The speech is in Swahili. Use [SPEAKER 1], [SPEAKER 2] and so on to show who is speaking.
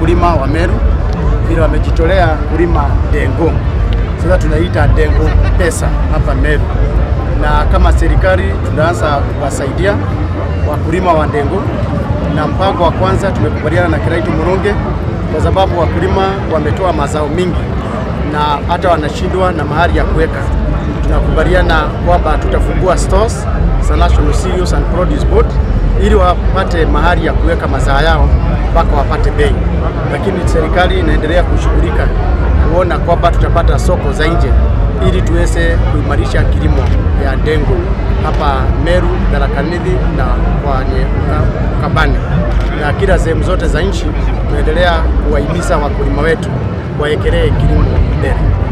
[SPEAKER 1] wakulima wa Meru vile wamejitolea kulima dengu. Sasa tunaita dengu pesa hapa Meru, na kama serikali tunaanza kuwasaidia wakulima wa dengu, na mpango wa kwanza tumekubaliana na Kiraitu Murunge kwa sababu wakulima wametoa mazao mingi na hata wanashindwa na mahali ya kuweka. Tunakubaliana kwamba tutafungua stores za National Cereals and Produce Board ili wapate mahali ya kuweka mazao yao mpaka wapate bei, lakini serikali inaendelea kushughulika kuona kwamba tutapata soko za nje ili tuweze kuimarisha kilimo ya dengu hapa Meru, Tharaka Nithi na kwenye Ukambani na kila sehemu zote za nchi. Tunaendelea kuwahimiza wakulima wetu waekelee kilimo mbele.